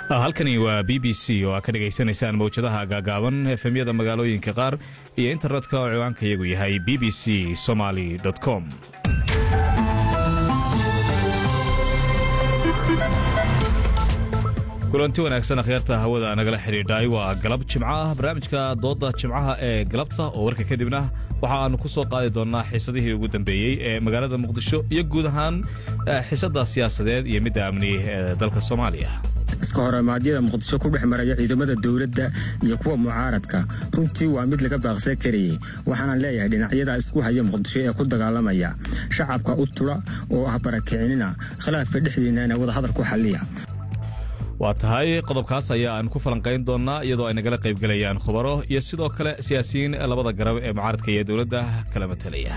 halkani waa b b c oo aad ka dhegaysanaysaan mawjadaha gaagaaban efemyada magaalooyinka qaar iyo internetka oo ciwaanka iyagu yahay b b c somaly com kulanti wanaagsan akhyaarta hawada nagala xidhiidhay waa galab jimco ah barnaamijka doodda jimcaha ee galabta oo warka kadibna waxa aanu ku soo qaadi doonnaa xiisadihii ugu dambeeyey ee magaalada muqdisho iyo guud ahaan xiisadda siyaasadeed iyo midda amni ee dalka soomaaliya iska horimaadyada muqdisho ku dhex maraya ciidamada dowladda iyo kuwa mucaaradka runtii waa mid laga baaqsan karayey waxaana leeyahay dhinacyada isku haya muqdisho ee ku dagaalamaya shacabka u tudha oo ah barakicinina khilaafka dhexdiinana wadahadal ku xalliya waa tahay qodobkaas ayaa aan ku falanqayn doonnaa iyadoo ay nagala qaybgelayaan khubaro iyo sidoo kale siyaasiyiin labada garab ee mucaaradka iyo dowladda kala matalaya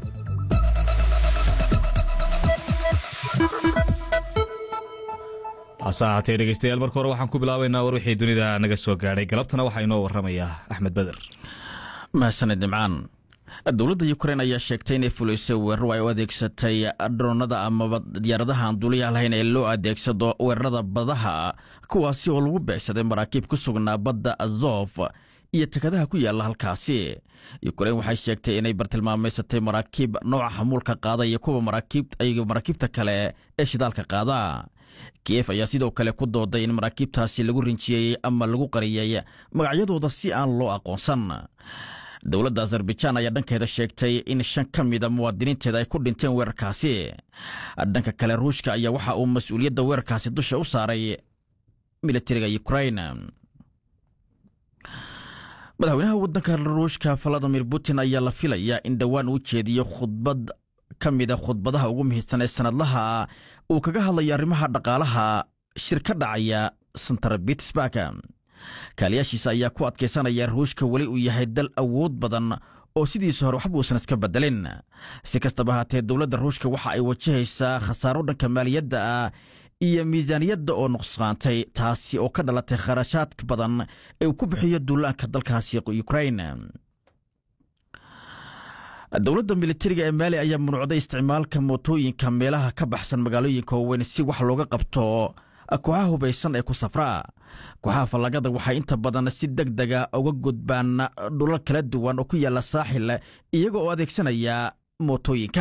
hase ahaatee dhegeystayaal marka hore waxaan ku bilaabaynaa war wixii dunida naga soo gaadhay galabtana waxaa inoo warramaya axmed beder mahadsaned nimcaan dowladda yukrain ayaa sheegtay inay fulisay weeraro ay u adeegsatay droonada amaba diyaaradaha aan duuliyaha lahayn ee loo adeegsado weerarada badaha kuwaasi oo lagu beegsaday maraakiib ku sugnaa badda azof iyo tekadaha ku yaalla halkaasi yukrain waxay sheegtay inay bartilmaamaysatay maraakiib nooca xamuulka qaada iyo kuwa maraakiibta kale ee shidaalka qaada kiyef ayaa sidoo kale ku dooday in maraakiibtaasi lagu rinjiyey ama lagu qariyey magacyadooda si aan loo aqoonsan dowladda azarbajaan ayaa dhankeeda sheegtay in shan ka mida muwaadiniinteeda ay ku dhinteen weerarkaasi dhanka kale ruushka ayaa waxa uu mas-uuliyadda weerarkaasi dusha u saaray militariga yukrain madaxweynaha waddanka ruushka valadimir putin ayaa la filayaa in dhowaan uu jeediyo khudbad ka mida khudbadaha ugu muhiimsan ee sanadlaha uu kaga hadlayo arrimaha dhaqaalaha shir ka dhacaya santar bitsburg kaaliyaashiisa ayaa ku adkaysanaya ruushka weli uu yahay dal awood badan oo sidiisa hore waxba uusan iska bedelin si kastaba haatee dowladda ruushka waxa ay wajahaysaa khasaaro dhanka maaliyadda ah iyo miisaaniyadda oo nuqsaantay taasi oo ka dhalatay kharashaad badan ee uu ku bixiyo duulaanka dalkaasi ukrain dowladda militariga ee maali ayaa munuucday isticmaalka mootooyinka meelaha ka baxsan magaalooyinka waaweyn si wax looga qabto kooxaha hubaysan ee ku safraa kooxaha fallagada waxay inta badan si deg dega uga gudbaan dhulal kala duwan oo ku yaalla saaxil iyaga oo adeegsanaya mootooyinka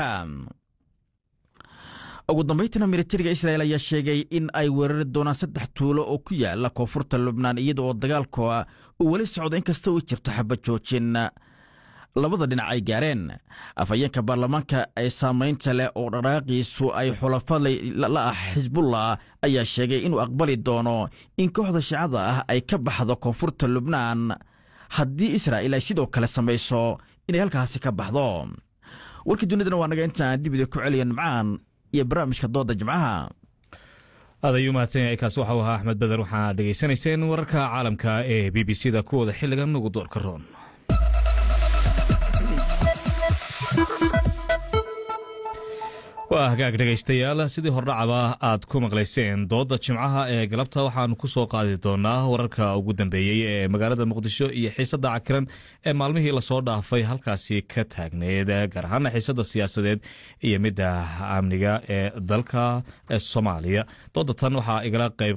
ugu dambayntiina militariga israel ayaa sheegay in ay weerari doonaan saddex tuulo oo ku yaalla koonfurta lubnaan iyada oo dagaalka uu weli socdo inkasta uu jirto xabajoojin labada dhinac ay gaareen afhayeenka baarlamaanka ee saamaynta leh oo dhaqaaqiisu ay xulafa la ah xisbullah ayaa sheegay inuu aqbali doono in kooxda shicada ah ay ka baxdo koonfurta lubnaan haddii israa'il ay sidoo kale samayso inay halkaasi ka baxdo warkii dunidana waa naga intaan dibida ku celiya nimcaan iyo barnaamijka dooda jimcaha aad ayuu mahadsan yahay kaasi waxau ahaa axmed beder waxaa dhegaysanayseen wararka caalamka ee b b c da kuwooda xilligan ugu doorka roon waa hagaag dhegaystayaal sidii hordhacaba aad ku maqlayseen doodda jimcaha ee galabta waxaanu ku soo qaadi doonaa wararka ugu dambeeyey ee magaalada muqdisho iyo xiisadda cakiran ee maalmihii lasoo dhaafay halkaasi ka taagneed gaar ahaana xiisadda siyaasadeed iyo midda amniga ee dalka soomaaliya doodda tan waxaa igala qayb